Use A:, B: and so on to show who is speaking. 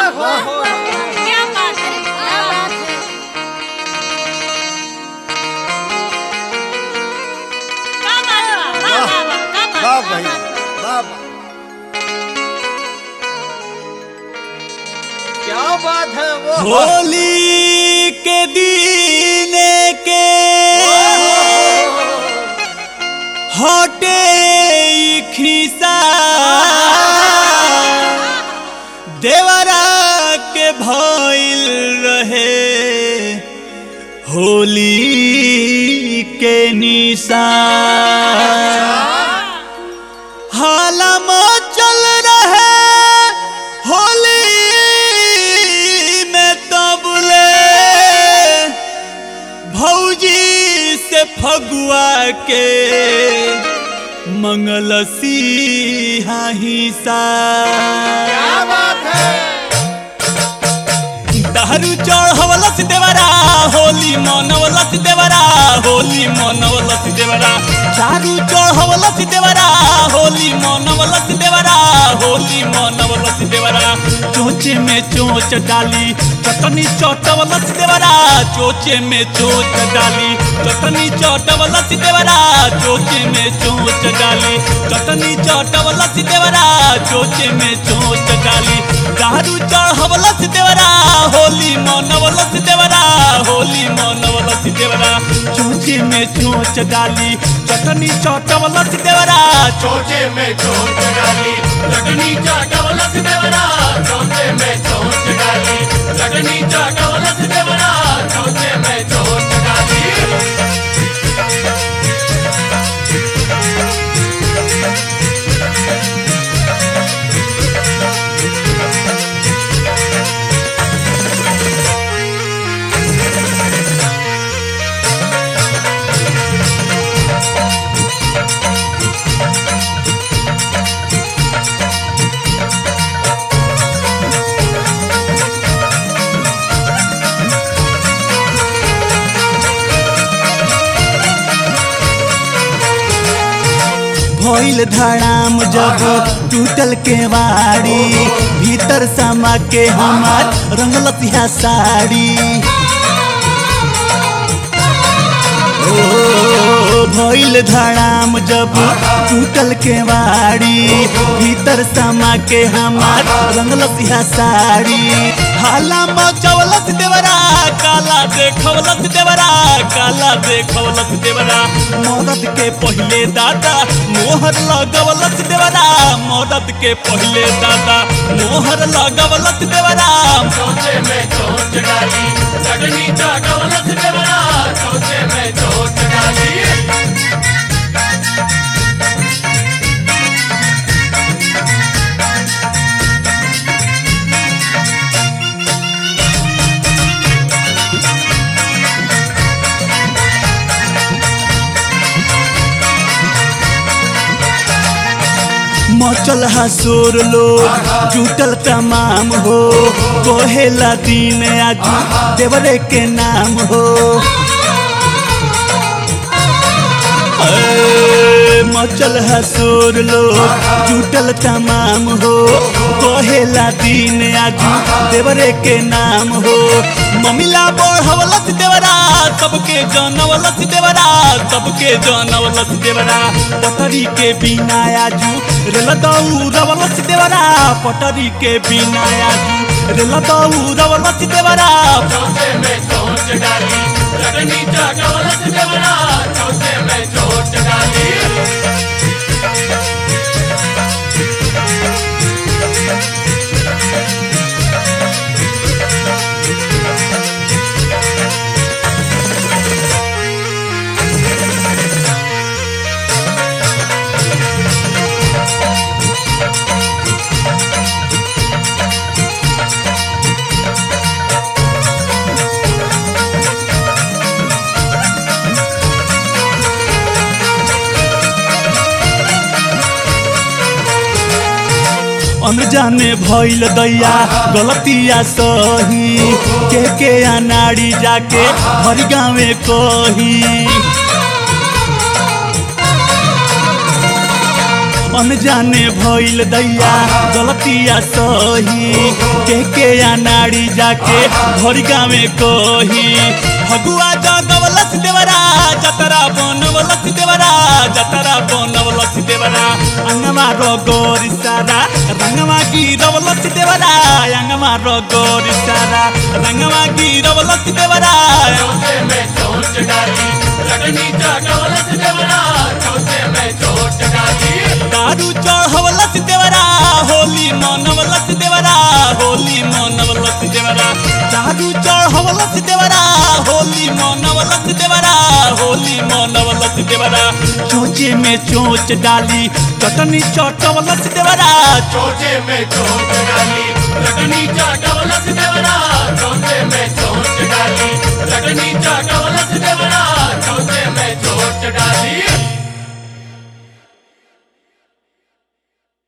A: क्या बात है क्या बात है क्या बात है वाह वाह वाह क्या बात
B: वाह
A: है,
B: भाई
A: क्या बात है।
B: वाह वाह
C: क्या बात है वो
D: होली के दिन के हटे ई खिसा देवरा के भइल रहे होली के निशा हालम चल रहे होली में तबले भौजी से फगुआ के मंगल सिंहा हिसा
C: क्या बात है
D: दारू चढ़वलस देवरा होली मनवलस देवरा होली मनवलस देवरा दारू चढ़वलस देवरा होली मनवलस देवरा होली मनवलस देवरा चोचे में चोच डाली चटनी चटवलस देवरा चोचे में चोच डाली चटनी चटवलस देवरा चोचे में चोच डाली चटनी चटवलस देवरा चोचे में चोच डाली दारू चढ़वलस देवरा होली मनवलस देवरा होली मनवलस देवरा चोचे में चोच डाली चटनी चटवलस देवरा
C: चोचे में चोट डाली चटनी चाटवलस देवरा चोचे में चोट डाली चटनी चाटवलस देवरा चोचे में चोट डाली
D: भइल धड़ाम जब टूटल के वाड़ी भीतर समा के हमार रंगलतिया साड़ी ओ भइल धड़ाम जब टूटल के वाड़ी भीतर समा के हमार रंगलतिया साड़ी हाला मचवलस देवरा काला देखवलस देवरा काला देखवलस देवरा मदद के पहिले दादा मोहर लगवलस देवरा मदद के पहिले दादा मोहर लगवलस देवरा
C: चोचे में चोट डाली चटनी चाटवलस देवरा चोचे में चोट डाली
D: मचल हसोर लोग जुटल तमाम हो कोहेला दिन आज देवरे के नाम हो ए, मचल हसोर लोग जुटल तमाम हो कोहेला दिन आज देवरे के नाम हो ममिला बढ़वलस देवरा सबके जानवलस देवरा सबके जानवलस देवरा पटरी के बिना आजू रेल दौड़वलस देवरा पटरी के बिना आजू रेल दौड़वलस देवरा
C: चोचे में चोट डाली चटनी चाटवलस देवरा चोचे में चोट डाली
D: अनजाने भइल दैया गलतिया सही के के अनाड़ी जाके हर गाँवे कही अनजाने भइल दैया गलतिया सही के के अनाड़ी जाके भरी गावे कही फगुआ जगवलस देवरा जतरा बनवलस देवरा जतरा बनवलस देवरा अंगमा रो गोरी सारा रंगमा गिरवलस देवरा अंगमा रो गोरी सारा रंगमा गिरवलस देवरा
C: चौथे में चोट डाली लगनी चटवलस देवरा चौथे में चोट डाली
D: दारू चढ़वलस देवरा होली मनवलस देवरा होली मनवलस देवरा दारू चढ़वलस देवरा होली मनवलस देवरा होली मनवलस देवरा चोचे में चोच डाली चटनी चटवलस देवरा
C: चौथे में चोट डाली लगनी चटवलस देवरा चौथे में चोट डाली लगनी चटवलस देवरा चौथे में चोट डाली